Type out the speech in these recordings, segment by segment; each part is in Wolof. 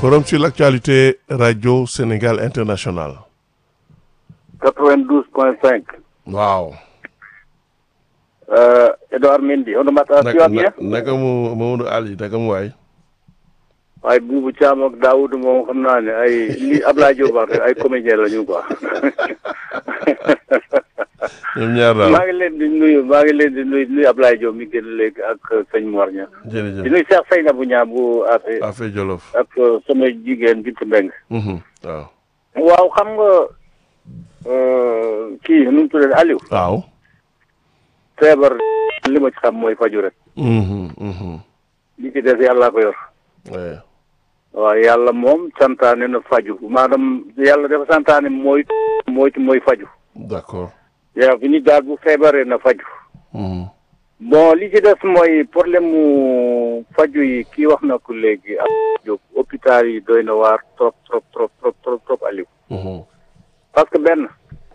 forum sur l'actualité radio Sénégal international. 92.5. waaw. Euh, Edouard Mendy on mata tu vas bien naka mu Mamadou Ali naka mu waay. waaye Boubou Thiam ak Daoud moom xam naa ne ay li Ablaye Diop wax rek ay comédien la ñu quoi. ñoom ñaar daal maa ngi leen di nuyu maa ngi leen di nuyu nuyu Ablaye Diop mi génn léegi ak sëñ Mor Niang. di jërëjëf nuyu Cheikh Seynabou Niang bu affaire affaire Jolof. ak sama jigéen Bintu Mbeng Mhm, waaw. waaw xam nga euh, kii nu mu tuddee Aliou. waaw. feebar li ma ci xam mooy faju rek. Mhm, mhm. li ci des yàllaa ko yor. Ouais. waaw yàlla moom santaane na faju maanaam yàlla dafa santaane mooy mooy mooy faju d'accord. yaa fi nit daal bu feebaree na faju Mhm. bon li ci des mooy problème mu faju yi kii wax na ko léegi ak jóg hôpital yi doy na waar trop trop trop trop trop trop Aliou Mhm. parce que benn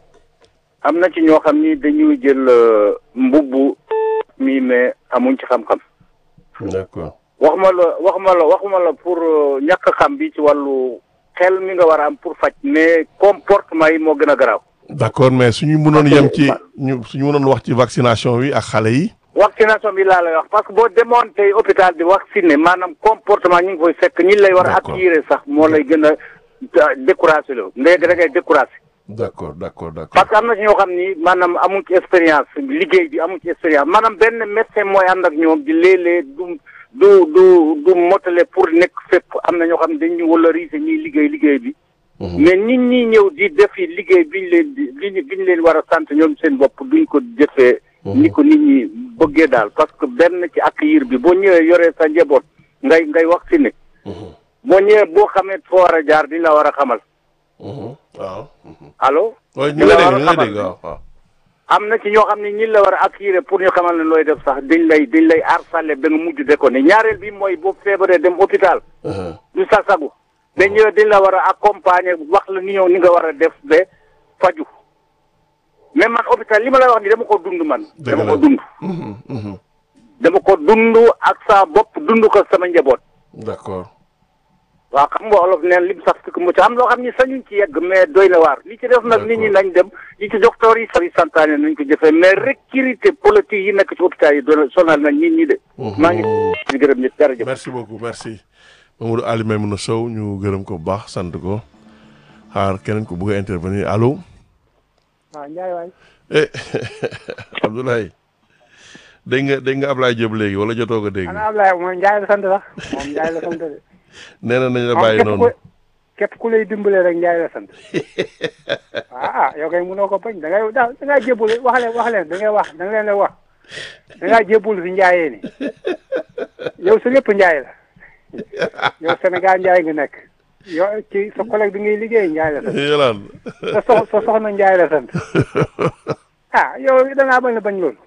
am na ci ñoo xam ni dañuy jël euh, mbubbu mi mais amuñ ci xam-xam d'accord. waxuma la waxuma la waxuma la pour euh, ñàkk xam bi ci wàllu xel mi nga war a am pour faj mais comportement yi moo gën a garaaw d'accord mais suñu mënoon yem ci ñu suñu mënoon wax ci vaccination bi ak xale yi. vaccination bi laa lay wax parce que boo demoon tey hôpital di vacciné maanaam comportement ñi ngi koy fekk ñi lay war a D'accord. attirer sax moo lay gën a da- découragé la léegi da ngay découragé d'accord d'accord d'accord. parce que am na ci ñoo xam ni maanaam amuñ ci expérience liggéey bi amuñ ci expérience maanaam benn médecin mooy ànd ak ñoom di léeg-léeg du du du du motale pour nekk fépp am na ñoo xam ne dañu valoriser ñuy liggéey liggéey bi mais nit ñi ñëw di defi liggéey biñ leen di biñ biñ leen war a sant ñoom seen bopp duñ ko defee ni ko nit ñi bëggee daal parce que benn ci accueillir bi boo ñëwee yoree sa njaboot ngay ngay vacciné Mhm, boo ñëwee boo xamee foo war a jaar diñ la war a xamal mhm. waaw. mhm. allo waaye ñu Di ngi la lay dégg ñu ngi war a lay xamal. dégg waaw waaw. am na ci ñoo xam ne ñi la war a accueillir pour ñu xamal ne looy def sax dañ lay dañ lay harcelé ba nga mujj de ko ne ñaareel bi mooy boo feebaree dem hôpital Mhm. du sa sagu dañ ñëwee dañ la war a accompagner wax la ni ñëw ni nga war a def ba faju mais man hôpital li ma lay wax ni dama ko dund man Dëgg dama la. ko dund Mhm, mhm. dama ko dund ak sa bopp dund ko sama njaboot d'accord. waaw xam nga olof neen lim sax fi mu ci am loo xam ni sañuñ ci yegg mais doy na waar li ci def nag nit ñi nañ dem li ci docteur yi sax yi santaane nañ ko jëfee mais recruter politique yi nekk ci hôpital yi doon sonal nañ nit ñi de maa ngi di gërëm ñëpp jërëjëf merci beaucoup merci Mamadou Ali Maimouna Sow ñu gërëm ko bu baax sant ko xaar keneen ko bëgg a intervenir allo waaw Ndiaye waay eh Abdoulaye dégg nga dégg nga Ablaye Diop léegi wala jotoo ko dégg ana Ablaye moom Ndiaye la sant sax moom Ndiaye la sant de nee na nañ la moom bàyyi képp noonu ku képp ku lay dimbale rek Ndiaye la sant ah ah yow kay mënoo ko bañ da ngay da da ngaa jébbul wax leen wax leen da ngay wax da nga leen di wax da ngaa jébbul si Ndiaye ni yow sa lépp Ndiaye la yow Sénégal Ndiaye nga nekk yow ci sa collègue bi ngay liggéey Ndiaye la sant yolaan sa sox sa soxna Ndiaye la sant ah yow da ngaa bañ a bañ loolu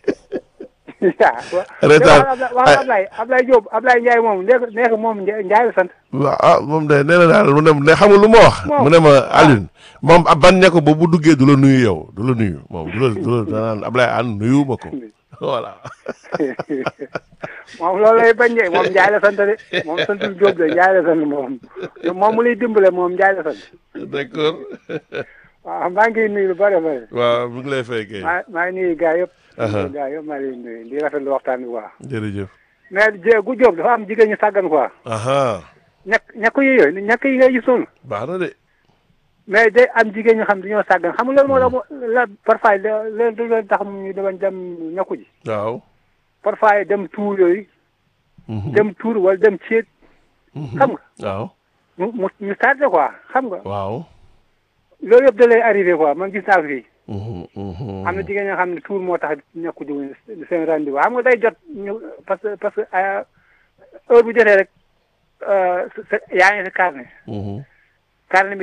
Reetaan. wax Ablaye Ablaye Diop Ablaye Ndiaye moom nekk nekk moom Ndiaye la sant waaw ah moom de nee na daal mu ne ne xamul lu ma wax Moom. mu ne ma Alioune moom ab ban ne ko ba bu duggee du la nuyu yow du la nuyu moom du la du la danaan Ablaye an nuyu ma ko voilà moom loolu lay bañ de moom Ndiaye la sant de moom santul Diop de Ndiaye la sant moom moom mu lay dimbale moom Ndiaye la sant d'accord waaw maa ngi nuyu lu bëri bëri waaw mu ngi lay fekkee maa maa ngi nuyu gars yëpp Aha. gars yëpp maa ngi leen di nuyu di rafetlu waxtaan bi quoi jërëjëf mais jé gu Diop dafa am jigéen ñu sàggan quoi aha ñàkk ñàkk yi yooyu ñàkk yi nga gisoon baax na de mais day am jigéen ñu xam dañoo sàggan xam nga loolu moo tax mo- la parfois leen du leen tax ñu demañ dem ñàkku ji waaw parfois dem tuur yooyu Mhm. dem tuur wala dem ceet xam nga waaw mu mu ñu tardé quoi xam nga waaw loolu yëpp da lay arrivé quoi man gis naa ko fii Mhm, mhm. am na jigéen ñoo xam ne tuur moo tax ñàkku ji seen rendez-vous xam nga day jot ñu parce que parce que euh, heure bu jotee rek euh, sa- sa- yaa ngi si carnet Mhm. carnet bi